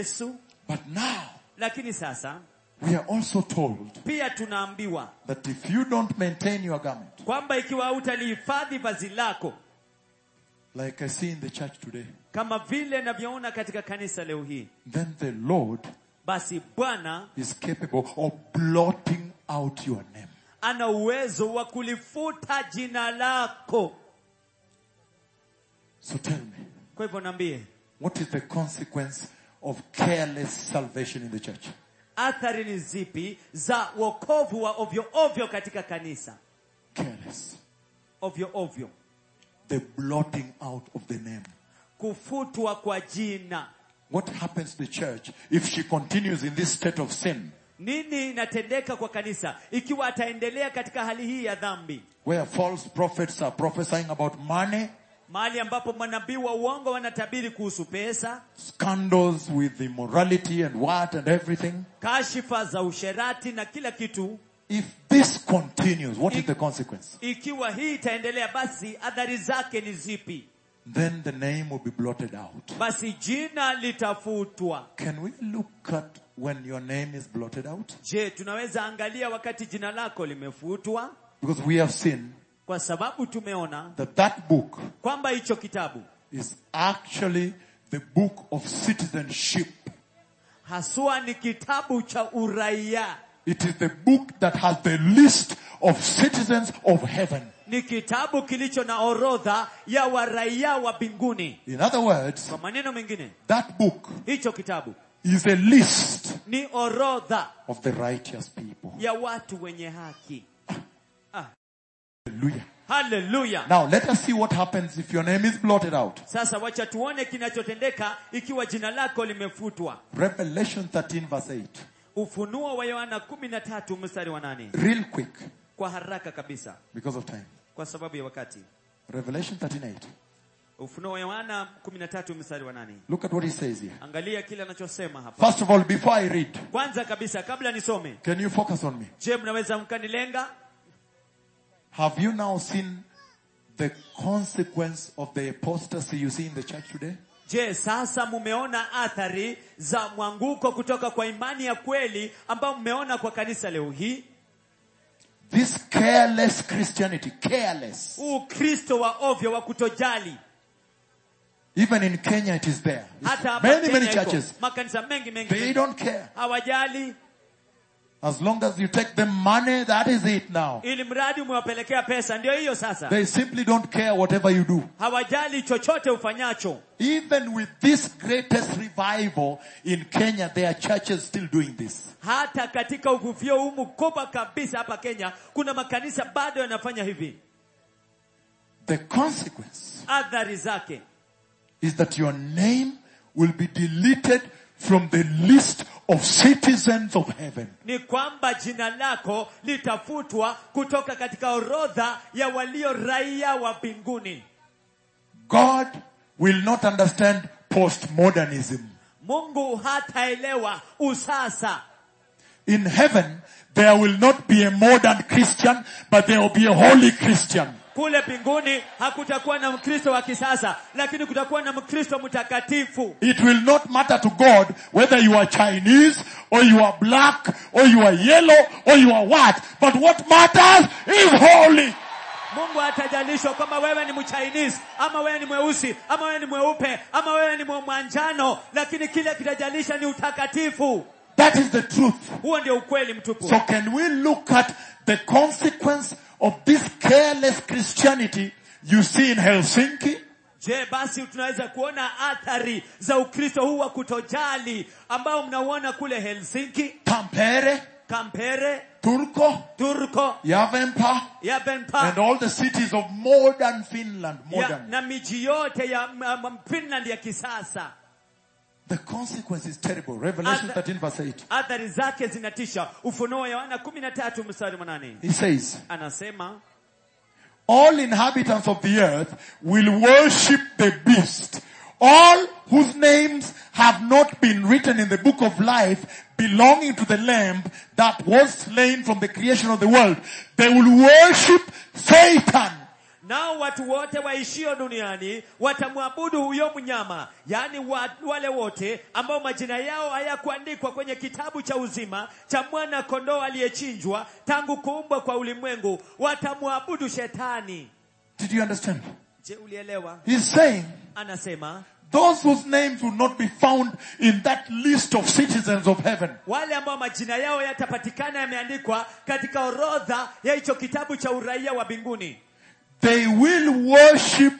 Yesu. But now, Lakini sasa we are also told pia tunaambiwa that if you don't maintain your garment, kwamba ikiwa hutalihifadhi vazi lako like I see in the church today, kama vile navyoona katika kanisa leo hii, then the Lord basi Bwana is capable of blotting out your name. ana uwezo wa kulifuta jina lako. So tell me, Kwa hivyo niambie, what is the consequence of careless salvation in the church? athari ni zipi za wokovu wa ovyo ovyo katika kanisa? Careless. Ovyo ovyo, The blotting out of the name. kufutwa kwa jina. What happens to the church if she continues in this state of sin, Nini inatendeka kwa kanisa ikiwa ataendelea katika hali hii ya dhambi, where false prophets are prophesying about money, mahali ambapo manabii wa uongo wanatabiri kuhusu pesa, scandals with immorality and what and everything? kashifa za usherati na kila kitu? If this continues, what is the consequence? Ikiwa hii itaendelea, basi athari zake ni zipi? Then the name will be blotted out. Basi jina litafutwa. Can we look at when your name is blotted out? Je, tunaweza angalia wakati jina lako limefutwa? Because we have seen Kwa sababu tumeona that that book kwamba hicho kitabu is actually the book of citizenship. haswa ni kitabu cha uraia, It is the book that has the list of citizens of heaven. ni kitabu kilicho na orodha ya waraia wa mbinguni. In other words, Kwa maneno mengine, that book hicho kitabu is a list ni orodha of the righteous people. ya watu wenye haki. Hallelujah. Haleluya! Now let us see what happens if your name is blotted out. Sasa wacha tuone kinachotendeka ikiwa jina lako limefutwa. Revelation 13 verse 8. Ufunuo wa Yohana 13 mstari wa nane. Real quick Kwa haraka kabisa, because of time. kwa sababu ya wakati. Revelation 13 8. Ufunuo wa Yohana 13 mstari wa nane. Look at what he says here. Angalia kile anachosema hapa. First of all, before I read, Kwanza kabisa, kabla nisome, can you focus on me? je, mnaweza mkanilenga? Have you now seen the consequence of the apostasy you see in the church today? Je, sasa mumeona athari za mwanguko kutoka kwa imani ya kweli ambao mmeona kwa kanisa leo hii? This careless Christianity, careless. Ukristo wa ovyo wa kutojali. Even in Kenya it is there. Hata hapa Many, many Kenya iko. churches. Makanisa mengi mengi. They mengi. don't care. Hawajali As long as you take the money, that is it now. ili mradi umewapelekea pesa, ndio hiyo sasa. They simply don't care whatever you do. Hawajali chochote ufanyacho. Even with this greatest revival in Kenya, there are churches still doing this. Hata katika uvuvio huu mkubwa kabisa hapa Kenya, kuna makanisa bado yanafanya hivi. The consequence Athari zake is that your name will be deleted from the list of citizens of heaven. ni kwamba jina lako litafutwa kutoka katika orodha ya walio raia wa mbinguni. God will not understand postmodernism. Mungu hataelewa usasa. In heaven, there will not be a modern Christian, but there will be a holy Christian. Kule mbinguni hakutakuwa na Mkristo wa kisasa, lakini kutakuwa na Mkristo mtakatifu. It will not matter to God whether you are Chinese or you are black or you are yellow or you are what. But what matters is holy. Mungu hatajalishwa kwamba wewe ni Mchinese ama wewe ni mweusi ama wewe ni mweupe ama wewe ni mwanjano, lakini kile kitajalisha ni utakatifu. That is the truth. Huo ndio ukweli mtupu. So can we look at the consequence of this careless Christianity you see in Helsinki, Je, basi tunaweza kuona athari za Ukristo huu wa kutojali ambao mnauona kule Helsinki, Tampere, Kampere, Turku, Turko, Yavenpa, Yabenpa and all the cities of modern Finland, ya, modern. na miji yote ya m- m- Finland ya kisasa. The consequence is terrible. Revelation Other- 13 verse 8. Athari zake zinatisha. Ufunuo wa Yohana 13 mstari wa nane He says, anasema all inhabitants of the earth will worship the beast. All whose names have not been written in the book of life belonging to the lamb that was slain from the creation of the world. They will worship Satan. nao watu wote waishio duniani watamwabudu huyo mnyama yaani wa, wale wote ambao majina yao hayakuandikwa kwenye kitabu cha uzima cha mwana kondoo aliyechinjwa tangu kuumbwa kwa ulimwengu watamwabudu shetani Did you understand? je ulielewa He's saying anasema those whose names will not be found in that list of citizens of heaven. wale ambao majina yao yatapatikana yameandikwa katika orodha ya hicho kitabu cha uraia wa mbinguni They will worship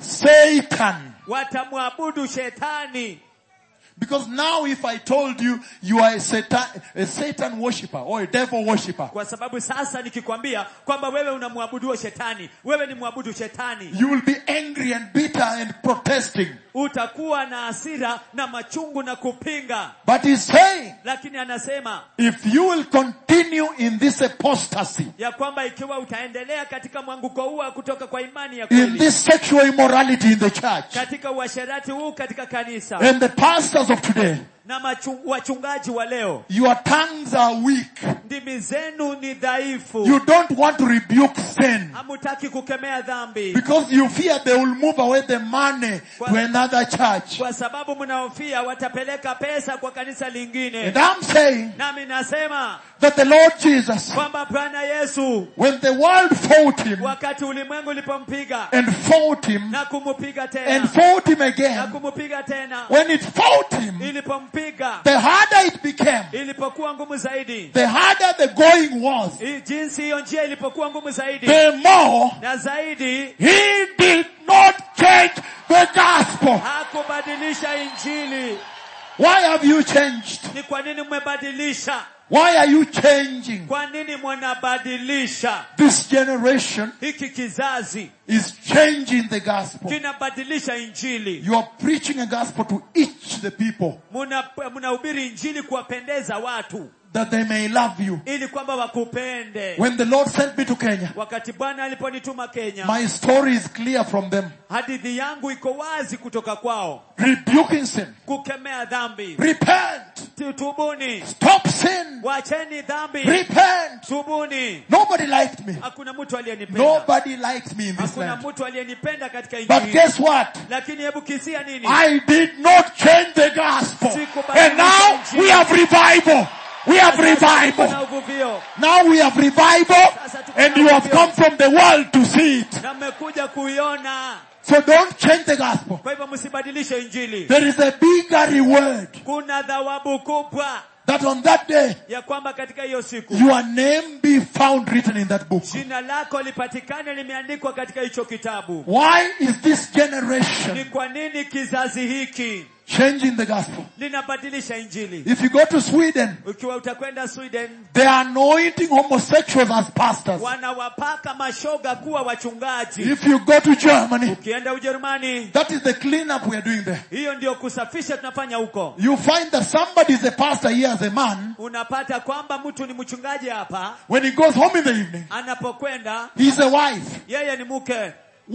Satan. watamwabudu shetani Because now if I told you you are a Satan, a Satan worshipper or a devil worshipper, kwa sababu sasa nikikwambia kwamba wewe unamwabudu shetani wewe ni mwabudu shetani you will be angry and bitter and protesting. utakuwa na hasira na machungu na kupinga But he's saying, lakini anasema if you will continue in this apostasy, ya kwamba ikiwa utaendelea katika mwanguko huu wa kutoka kwa imani ya in kweli this sexual immorality in the church, katika uasherati huu katika kanisa and the pastors of today, na machu, wachungaji wa leo your tongues are weak. ndimi zenu ni dhaifu You don't want to rebuke sin. hamutaki kukemea dhambi Because you fear they will move away the money to another church. kwa sababu mnaofia watapeleka pesa kwa kanisa And lingine I'm saying nami nasema that the Lord Jesus, kwamba bwana yesu when the world fought him wakati ulimwengu ulipompiga and fought him na kumupiga and tena fought him na again, kumupiga tena when it fought him, ilipompiga the harder it became, ilipokuwa ngumu zaidi the harder the going was, I- jinsi hiyo njia ilipokuwa ngumu zaidi the more na zaidi he did not change the gospel. hakubadilisha injili Why have you changed? ni kwa nini mmebadilisha Why are you changing? kwa nini mnabadilisha This generation hiki kizazi is changing the gospel. kinabadilisha injili You are preaching a gospel to each the people Muna- mnahubiri injili kuwapendeza watu that they may love you. ili kwamba wakupende When the Lord sent me to Kenya, wakati bwana aliponituma kenya my story is clear from them. hadithi yangu iko wazi kutoka kwao Rebuking sin. kukemea dhambi Repent. Tu- tubuni Stop sin. wacheni dhambi Repent. tubuni Nobody liked me. hakuna mtu aliyenipenda Nobody liked me in this hakuna land. mtu aliyenipenda katika But injili guess what? lakini hebu kisia nini I did not change the gospel. Sikubadilisha And now injili. we have revival. We have Kuna revival. uvuvio Now we have revival and you have come from the world to see it. na mmekuja kuiona So don't change the gospel. kwa hivyo msibadilishe injili There is a bigger reward kuna thawabu kubwa that on that day ya kwamba katika hiyo siku your name be found written in that book. jina lako lipatikane limeandikwa katika hicho kitabu Why is this generation ni kwa nini kizazi hiki changing the gospel? linabadilisha injili If you go to Sweden, ukiwa utakwenda sweden they are anointing homosexuals as pastors. wanawapaka mashoga kuwa wachungaji If you go to Germany, ukienda ujerumani that is the cleanup we are doing there. hiyo ndio kusafisha tunafanya huko You find that somebody is a pastor here as a man. unapata kwamba mtu ni mchungaji hapa When he goes home in the evening, anapokwenda he's a wife. yeye ni mke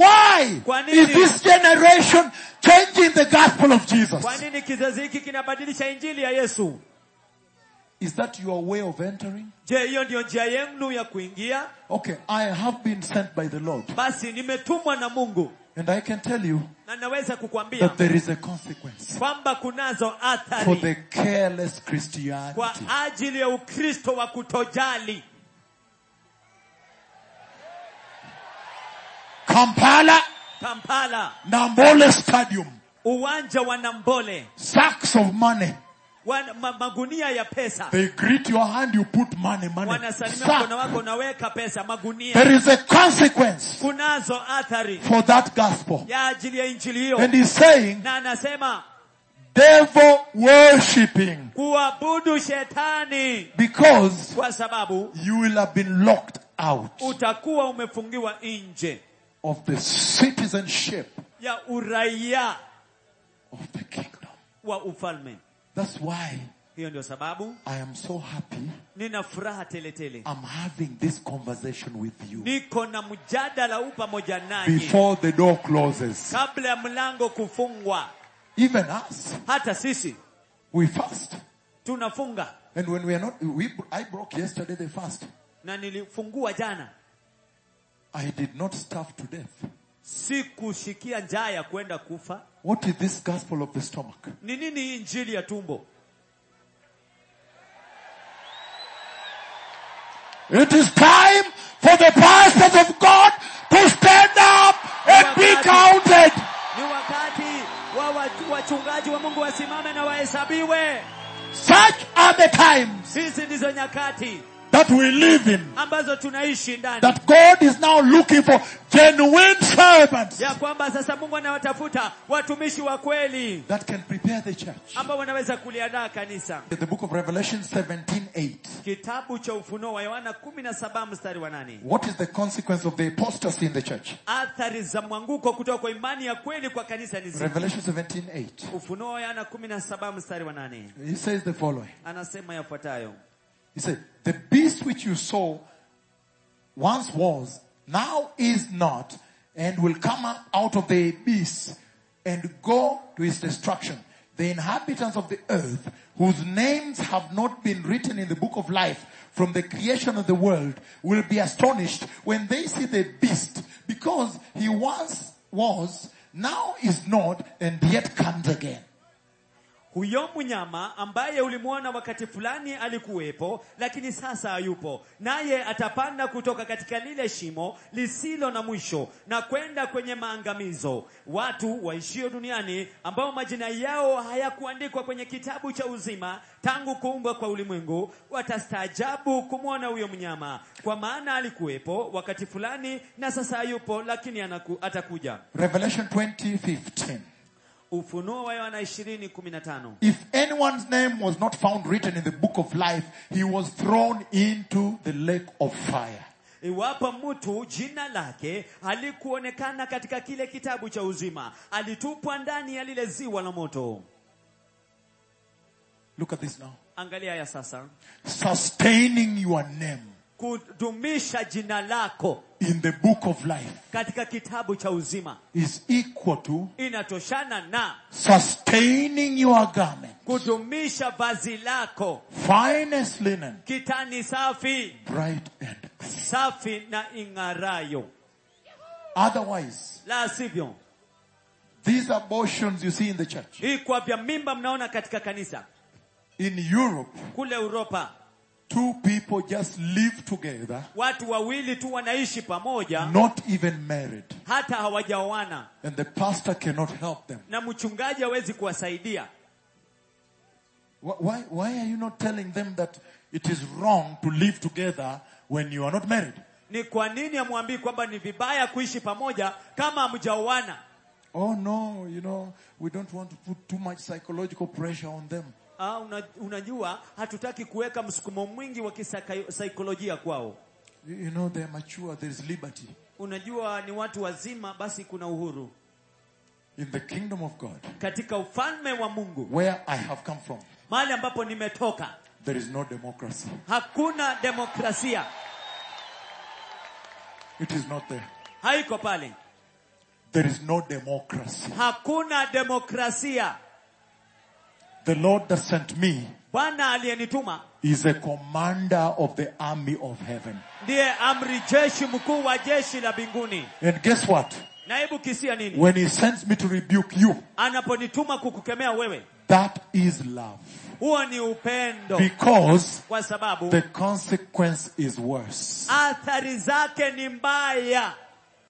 Why Kwa nini? is this generation changing the gospel of Jesus? kwa nini kizazi hiki kinabadilisha injili ya yesu Is that your way of entering? je hiyo ndiyo njia yenu ya kuingia Okay, I have been sent by the Lord. basi nimetumwa na mungu And I can tell you na naweza kukwambia that there is a consequence kwamba kunazo for athari the careless Christianity. kwa ajili ya ukristo wa kutojali Kampala, kampala Nambole Stadium, uwanja wa nambole sacks of money. wana, ma, magunia ya pesa They greet your hand, you put money, money. wanasalimia Sack. mkono wako unaweka pesa magunia There is a consequence kunazo athari for that gospel. ya ajili ya injili hiyo And he's saying, na anasema devil worshipping kuabudu shetani because kwa sababu you will have been locked out utakuwa umefungiwa nje of the citizenship ya uraia of the kingdom. wa ufalme That's why hiyo ndio sababu I am so happy nina furaha teletele I'm having this conversation with you niko na mjadala huu pamoja nanyi before the door closes. kabla ya mlango kufungwa Even us, hata sisi we fast. tunafunga And when we are not, we, I broke yesterday the fast. na nilifungua jana I did not starve to death. si kushikia njaa ya kwenda kufa What is this gospel of the stomach? ni nini hii injili ya tumbo It is time for the pastors of God to stand up and be counted. ni wakati wa wa- wachungaji wa mungu wasimame na wahesabiwe Such are the times hizi ndizo nyakati that we live in. ambazo tunaishi ndani That God is now looking for genuine servants ya kwamba sasa mungu anawatafuta watumishi wa kweli that can prepare the church. ambao wanaweza kuliandaa kanisa The book of Revelation 17:8. kitabu cha ufunuo wa yohana 17 mstari wa nane What is the consequence of the apostasy in the church? athari za mwanguko kutoka kwa imani ya kweli kwa kanisa ni zipi Revelation 17:8. ufunuo wa yohana 17 mstari wa nane He says the following. anasema yafuatayo He said, the beast which you saw once was, now is not, and will come out of the abyss and go to his destruction. The inhabitants of the earth, whose names have not been written in the book of life from the creation of the world, will be astonished when they see the beast, because he once was, now is not, and yet comes again. huyo mnyama ambaye ulimwona wakati fulani alikuwepo lakini sasa hayupo naye atapanda kutoka katika lile shimo lisilo na mwisho na kwenda kwenye maangamizo watu waishio duniani ambao majina yao hayakuandikwa kwenye kitabu cha uzima tangu kuumbwa kwa ulimwengu watastaajabu kumwona huyo mnyama kwa maana alikuwepo wakati fulani na sasa hayupo lakini anaku, atakuja Revelation 20:15. ufunuo wa yohana 20:15 If anyone's name was not found written in the book of life, he was thrown into the lake of fire. Iwapo mtu jina lake halikuonekana katika kile kitabu cha uzima, alitupwa ndani ya lile ziwa la moto. Look at this now. Angalia ya sasa, Sustaining your name kudumisha jina lako in the book of life katika kitabu cha uzima is equal to inatoshana na sustaining your garment, kudumisha vazi lako, finest linen, kitani safi bright and clean. safi na ing'arayo. Otherwise, La sivyo, these abortions you see in the church, hii kwa vya mimba mnaona katika kanisa in Europe, kule Uropa, two people just live together, watu wawili tu wanaishi pamoja, not even married, hata hawajaoana and the pastor cannot help them. na mchungaji hawezi kuwasaidia. Wh- Why, why are you not telling them that it is wrong to live together when you are not married? Ni kwa nini hamwambii kwamba ni vibaya kuishi pamoja kama hamjaoana? Oh no, you know, we don't want to put too much psychological pressure on them. Ah, una, unajua hatutaki kuweka msukumo mwingi wa kisaikolojia kwao. You you know, they're mature, there's liberty. Unajua ni watu wazima, basi kuna uhuru In the kingdom of God, katika ufalme wa Mungu. where I have come from, Mahali ambapo nimetoka there is no democracy. hakuna demokrasia, It is not there. haiko pale, There is no democracy. hakuna demokrasia. The Lord that sent me Bwana aliyenituma is a commander of the army of heaven. ndiye amri jeshi mkuu wa jeshi la mbinguni. And guess what? Na hebu kisia nini? When he sends me to rebuke you, Anaponituma kukukemea wewe, that is love. huo ni upendo, Because kwa sababu the consequence is worse. athari zake ni mbaya.